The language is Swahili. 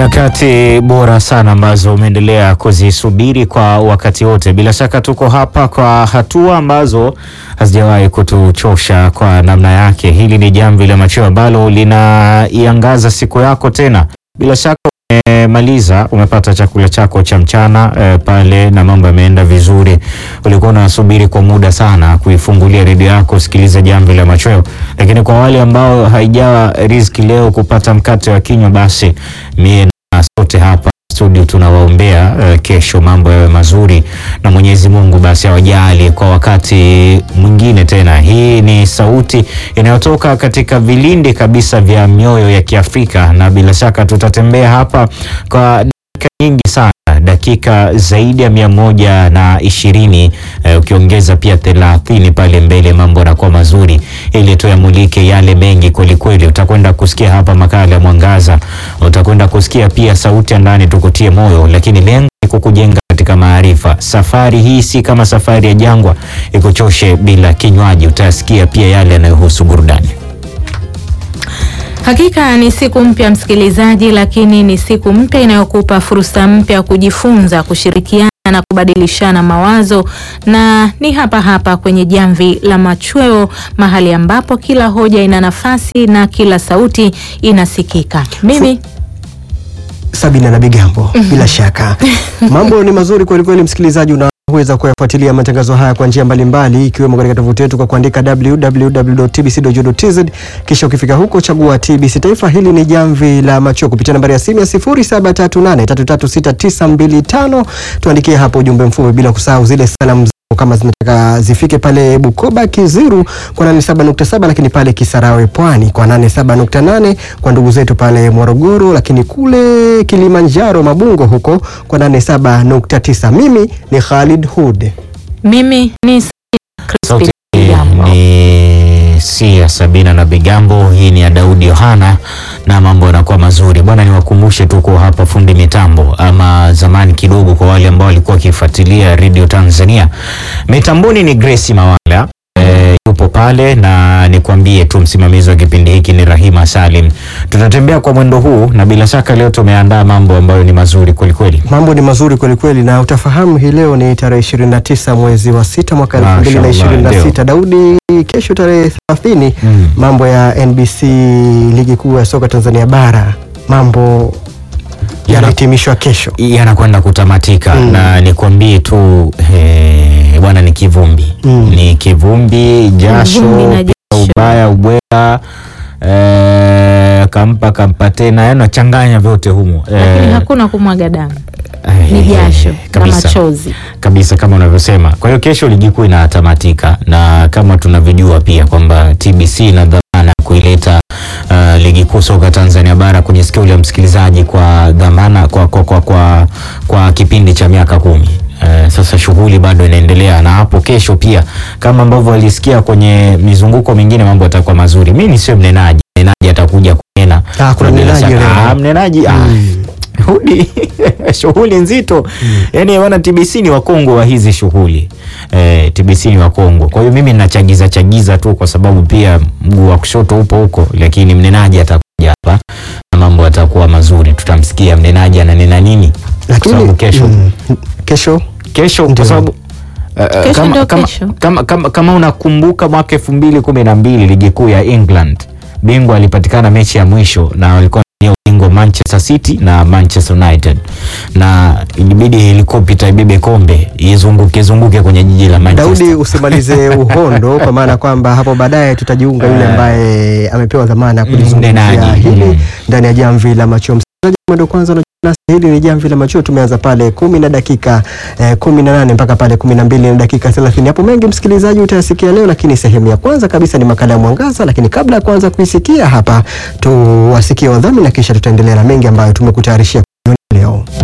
Nyakati bora sana ambazo umeendelea kuzisubiri kwa wakati wote. Bila shaka tuko hapa kwa hatua ambazo hazijawahi kutuchosha kwa namna yake. Hili ni Jamvi la Machweo ambalo linaiangaza siku yako tena. Bila shaka umemaliza, umepata chakula chako cha mchana eh, pale na mambo yameenda vizuri. Ulikuwa unasubiri kwa muda sana kuifungulia redio yako sikiliza Jamvi la Machweo, lakini kwa wale ambao haijawa riziki leo kupata mkate wa kinywa, basi mie na sote hapa studio tunawaombea uh, kesho mambo yawe mazuri na Mwenyezi Mungu basi awajali kwa wakati mwingine tena. Hii ni sauti inayotoka katika vilindi kabisa vya mioyo ya Kiafrika, na bila shaka tutatembea hapa kwa dakika nyingi sana dakika zaidi ya mia moja na ishirini eh, ukiongeza pia thelathini pale mbele, mambo yanakuwa mazuri ili tuyamulike yale mengi kwelikweli. Utakwenda kusikia hapa makala ya Mwangaza, utakwenda kusikia pia sauti ya ndani tukutie moyo, lakini lengo ni kukujenga katika maarifa. Safari hii si kama safari ya jangwa ikuchoshe bila kinywaji. Utasikia pia yale yanayohusu burudani. Hakika ni siku mpya msikilizaji, lakini ni siku mpya inayokupa fursa mpya ya kujifunza, kushirikiana na kubadilishana mawazo, na ni hapa hapa kwenye Jamvi la Machweo, mahali ambapo kila hoja ina nafasi na kila sauti inasikika. Mimi Sabina na Bigambo, bila shaka mambo ni mazuri kweli kweli. Msikilizaji, unaweza kuyafuatilia matangazo haya kwa njia mbalimbali, ikiwemo katika tovuti yetu kwa kuandika www.tbc.go.tz, kisha ukifika huko chagua TBC Taifa. Hili ni Jamvi la Machweo kupitia nambari ya simu ya 0738336925. Tuandikie hapo ujumbe mfupi, bila kusahau zile salamu kama zinataka zifike pale Bukoba Kiziru kwa 87.7, lakini pale Kisarawe Pwani kwa 87.8, kwa ndugu zetu pale Morogoro, lakini kule Kilimanjaro Mabungo huko kwa 87.9. Mimi ni Khalid Hud. mimi ni Sauti Crispin Bigambo. ni si ya Sabina na Bigambo, hii ni ya Daudi Yohana na mambo yanakuwa mazuri bwana. Niwakumbushe tuko hapa fundi mitambo, ama zamani kidogo, kwa wale ambao walikuwa wakifuatilia Radio Tanzania, mitamboni ni Grace Mawala e, yupo pale, na nikwambie tu msimamizi wa kipindi hiki ni Rahima Salim. Tutatembea kwa mwendo huu, na bila shaka leo tumeandaa mambo ambayo ni mazuri kwelikweli. Mambo ni mazuri kweli kweli, na utafahamu hii leo ni tarehe 29 mwezi wa sita mwaka Mashallah, 2026. ndio. Daudi, kesho tarehe 30 Mm. mambo ya NBC ligi kuu ya soka Tanzania bara mambo Yana- yanahitimishwa kesho. yanakwenda kutamatika Mm. na nikwambie tu eh, bwana ni kivumbi Mm. ni kivumbi jasho Vumbi na pia jasho. ubaya ubwela eh, kampa kampa tena yani nachanganya vyote humo Lakini Eh, hakuna kumwaga damu, eh, ni jasho na kabisa machozi. kabisa kama unavyosema. Kwa hiyo kesho ligi kuu inatamatika, na kama tunavyojua pia kwamba TBC ina dhamana ya kuileta uh, ligi kuu soka Tanzania bara kwenye sikio la msikilizaji kwa dhamana kwa, kwa, kwa, kwa, kwa kipindi cha miaka kumi. Uh, sasa shughuli bado inaendelea na hapo kesho pia kama ambavyo walisikia kwenye mizunguko mingine mambo yatakuwa mazuri. Mimi nisio mnenaji, mnenaji atakuja kunena. Ah, kuna Na bila mnenaji shaka- leo. Ah, mnenaji ah, Hudi shughuli nzito yani, wana TBC ni wakongwe wa hizi shughuli eh, TBC ni wakongwe. Kwa hiyo mimi nachagiza chagiza tu kwa sababu pia mguu wa kushoto upo huko, lakini mnenaji atakuja hapa na mambo yatakuwa mazuri. Tutamsikia mnenaji ananena nini, kwa sababu kesho mm, kesho kesho Ndio. kwa sababu eh, eh, Kesho kama, ndio kama, kesho. kama, kama, kama unakumbuka mwaka elfu mbili kumi na mbili ligi kuu ya England bingwa alipatikana mechi ya mwisho na walikuwa ni ubingwa Manchester City na Manchester United, na ilibidi helikopta ibebe kombe izunguke zunguke kwenye jiji la Manchester. Daudi, usimalize uhondo kwa maana kwamba hapo baadaye tutajiunga yule ambaye amepewa dhamana ya kulizungumzia Mnenaji. hili Mm. ndani ya jamvi la machweo. Msikilizaji, mwendo kwanza unajiunga nasi, hili ni jamvi la machweo. Tumeanza pale kumi na dakika eh, kumi na nane mpaka pale kumi na mbili na dakika thelathini. Hapo mengi msikilizaji utayasikia leo, lakini sehemu ya kwanza kabisa ni makala ya Mwangaza. Lakini kabla ya kuanza kuisikia hapa, tuwasikie wadhamini na kisha tutaendelea na mengi ambayo tumekutayarishia leo.